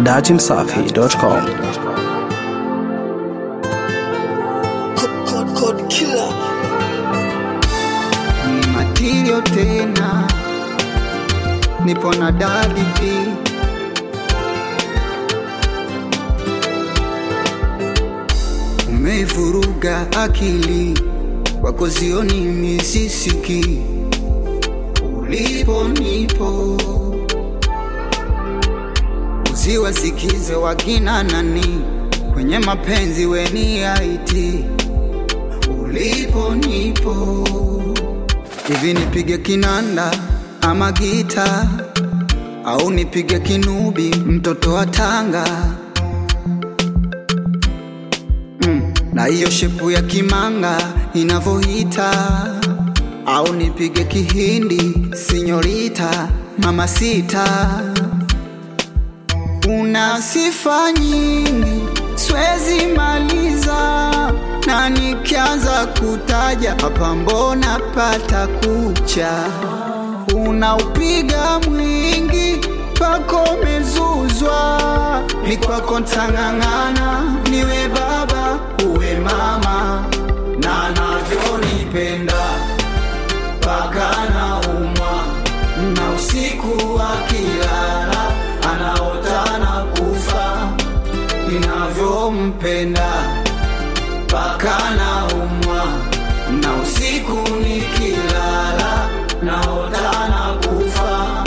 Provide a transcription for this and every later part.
dachimsafi.com. Code, code killer. ni matirio tena, nipo na dadi P. Umeivuruga akili wako zioni misisiki, ulipo nipo uziwasikize wakina nani kwenye mapenzi weni aiti ulipo nipo hivi nipige kinanda ama gita au nipige kinubi mtoto wa Tanga mm, na hiyo shepu ya kimanga inavoita au nipige kihindi sinyorita mama sita una sifa nyingi swezi maliza na nikianza kutaja hapa mbona pata kucha unaupiga mwingi pako mezuzwa ni kwako ntang'ang'ana niwe baba uwe mama na navyonipenda paka na umwa na usiku akilala anaota na kufa ninavyompenda paka na umwa na usiku nikilala naota na kufa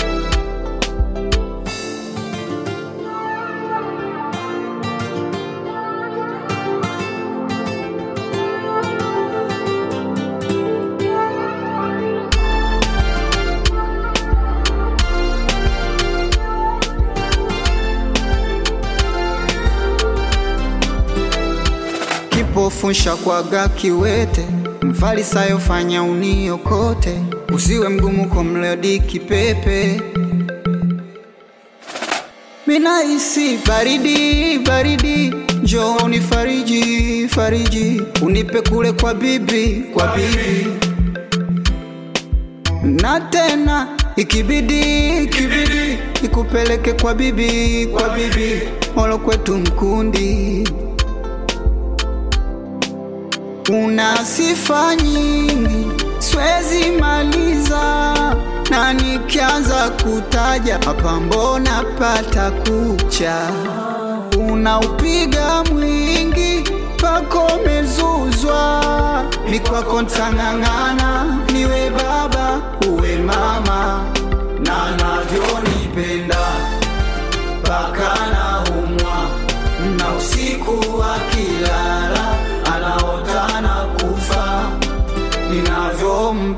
kipofu nshakwaga kiwete mfarisayo fanya uniokote usiwe mgumu kwa mlodi kipepe minahisi baridi baridi njoo unifariji fariji unipe kule kwa bibi kwa bibi na tena ikibidi ikibidi ikupeleke kwa bibi kwa bibi molo kwetu mkundi una sifa nyingi swezi maliza na nikianza kutaja hapa mbona pata kucha unaupiga mwingi pako mezuzwa ni kwako ntang'ang'ana niwe baba uwe mama na navyonipenda paka na umwa na usiku akilala anaota na kufa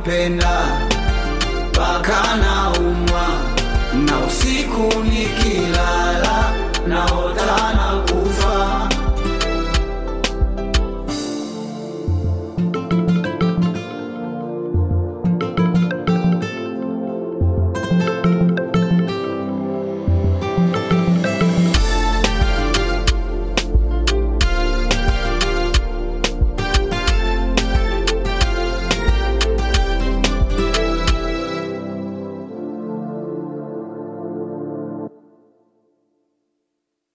ninavyompenda paka na umwa na usiku nikila